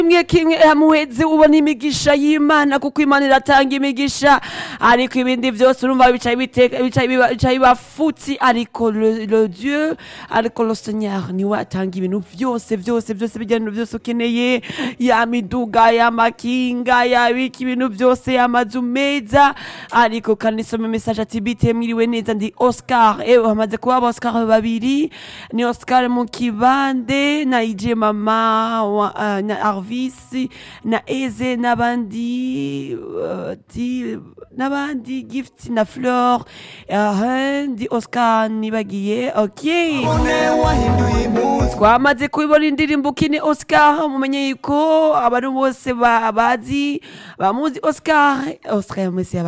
kimwe kimwe muheze ubona imigisha y'imana kuko imana iratanga imigisha ariko ibindi byose urumva bicaye biteka- bicaye biba- bicaye bafutse ariko le le dieu ariko le seigneur niwe atanga ibintu byose byose byose bijyana byose ukeneye ya miduga y'amakinga yabika ibintu byose y'amazu meza ariko kandi isoma mesaje ati bite mwiriwe neza ndi oscar ewe hamaze kuba aba oscar babiri ni oscar mukibande na ije mama wa- ah, na arvis na eze n'abandi eh, ti- n'abandi gift na fleur eh, ndi oscar nibagiye okay twamaze kubibona indirimbo ukine oscar mumenye yuko abantu bose ba- bazi bamuzi oscar oscar yamwese yaba